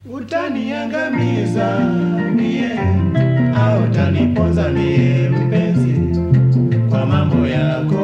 Utaniangamiza mie au utaniponza mie mpenzi, kwa mambo yako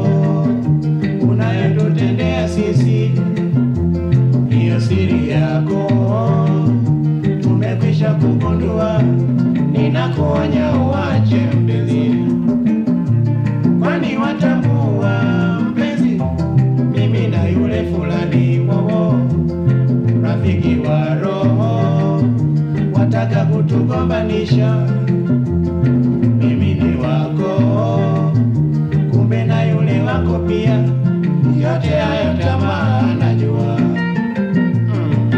unayotutendea sisi, hiyo siri yako tumekwisha kugundua. Ninakuonya uache mpenzi, kwani watambua mpenzi, mimi na yule fulani wowo rafiki wa roho wataka kutugombanisha, mimi ni wako, kumbe na yule wako pia. Yote hayo tamaa najua. Mm.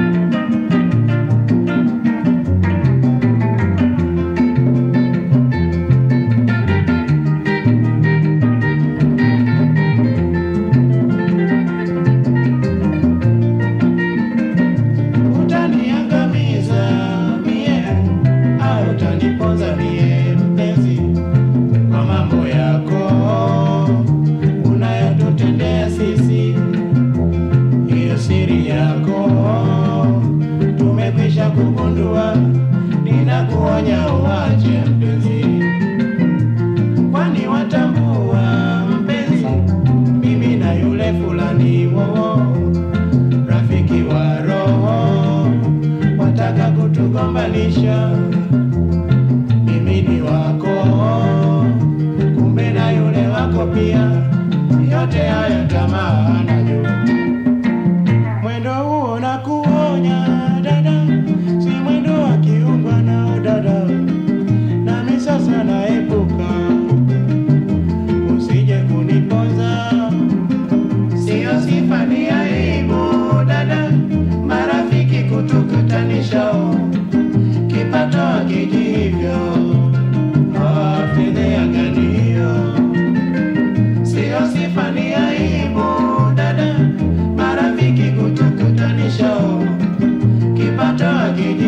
Utaniangamiza mie au utaniponza mie mpenzi, kwa mambo yako unayotutendea sisi, hiyo siri yako tumekwisha kugundua. Ninakuonya uache mpenzi, kwani watambua mpenzi, mimi na yule fulani wowo rafiki wa roho wataka kutugombanisha, mimi ni wako, kumbe na yule wako pia. Yote hayo tamaa najua, mwendo huo na kuonya dada, si mwendo wa kiungwa nao dada, nami sasa naepuka, usije kuniponza Siyo sifa ni aibu dada, marafiki kutukutanisha, kipato hakiji hivyo, Ah, fedheha gani hiyo? Siyo sifa ni aibu dada, marafiki kutukutanisha, kipato hakiji